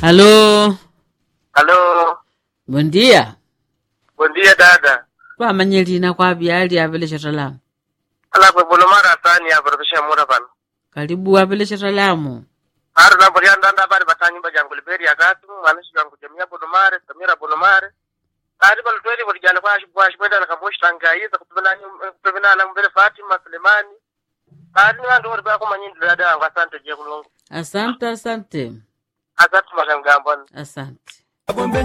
Alô? Alô, Bom dia. bom dia dada. Kwamanye lina kwapi ali apelesha salamu. Ala kwe bono mara tani ya barabisha mura pano. Karibu apelesha salamu. Haru na bori anda anda bari batanyi ba jangu liberi ya gatu, manishi jangu jamia bono mare, samira bono mare. Kari balu tweli bori jana kwa shibu kwa shibu na kamoshi tanga iza kutubina kutubina na mbele Fatima Sulemani. Kari ni wandu wari bako manyindi dada wangu asante je kulungu. Asante, asante, Asante makangambani. asante.